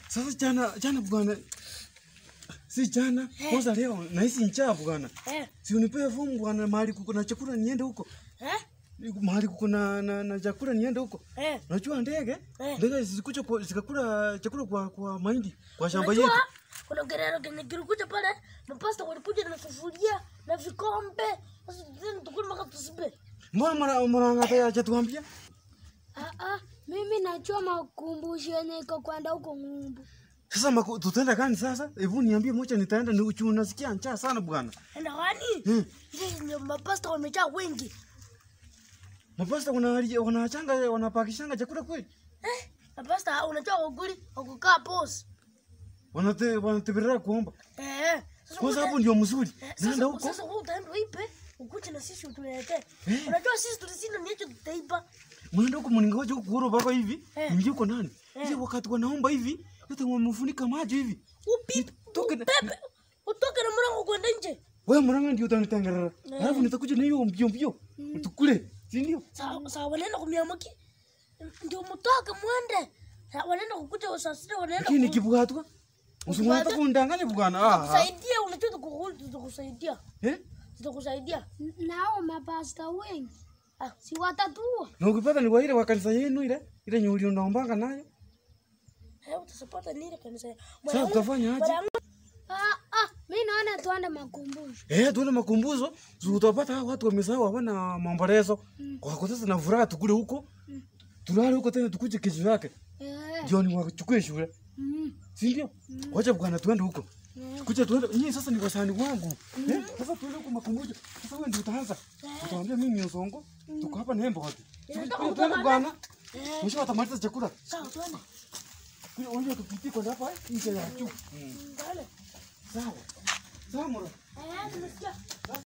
Sasa jana jana bwana. Si jana, kwanza leo nahisi njaa bwana. Eh, Si unipee fomu bwana mahali kuko na chakula niende huko. eh, Mahali kuko na, na, na chakula niende huko. eh. Unajua ndege? Eh. Ndege zisikuja kwa- zikakula chakula kwa kwa mahindi kwa shamba Unajua, yetu. kuna gerero kenye kilikuja pale, mapasta walikuja na sufuria na vikombe. Sasa tena tukule mpaka tusibe. Mbona mara mara ngata ya chatuambia? Ah, ah, mimi najua makumbusho yenye iko kwenda huko ng'umbu. Sasa maku, tutaenda gani sasa? Hebu niambie moja nitaenda ni uchu nasikia njaa sana bwana. Enda wani? Hmm. Ile ndio mapasta wamejaa wengi. Mapasta wana wanachanga wanapakishanga chakula kweli? Eh, mapasta unajua ukuli ukukaa pose. Wanate wanatebelea kuomba. Eh. Sasa Kwanza uta- hapo ndio mzuri. eh, Nenda Sasa huko. sasa wewe utaenda uipe, ukuje na sisi utuletee. Eh. Unajua sisi tulisina ni hicho tutaipa. Mwenda huko mningoje huko kuoro bako hivi. Eh. Ingie uko nani? Eh. Ile wakati wanaomba hivi, yote wamefunika maji hivi. Upipe, Toke na- upepe. Utoke na mlango kwenda nje. Wewe mwanangu ndio utanitengerera. Alafu nitakuja na hiyo mbio mbio. Tukule. Si ndio? Sawa sawa, wanaenda kumiamaki. Ndio mtoke mwende. Sa- Wanaenda kukuja saa sita wanaenda Lakini ku- kibugatwa. Usimwata Kibugatwa? kundanganya bwana. Ah. kusaidia, unajua tukuku- tutakusaidia. Eh? Tutakusaidia. N- Nao mapasta wengi Ah, si watatua. Na ukipata ni wa ile wa kanisa yenu ile, ile nyuli unaombanga nayo. eh, utasapata nini kanisa? Sasa utafanya aje? Mwanangu, Ah, ah, mi naona tuende makumbusho. Eh, tuone makumbuzo. Si utapata hao watu wamesahau hawana maombolezo. Kwa kwa sasa na furaha tukule huko. Tulale huko tena tukuje kesho yake. Eh, Jioni wachukue shule. mm, Si ndio? Wacha bwana tuende huko. eh. Kuja tuende. Nyinyi sasa ni wasani wangu. Eh? Sasa tuende huko makumbujo. Sasa wewe ndio utaanza. Utaambia mimi ni usongo. Tuko hapa nembo wote. Inataka Tuende bwana. eh, Mwisho watamaliza chakula. sawa tuende. Kule wewe tupitie kwa hapa nje ya juu. Ndale. Sawa. Sawa mura. Eh, tumesikia.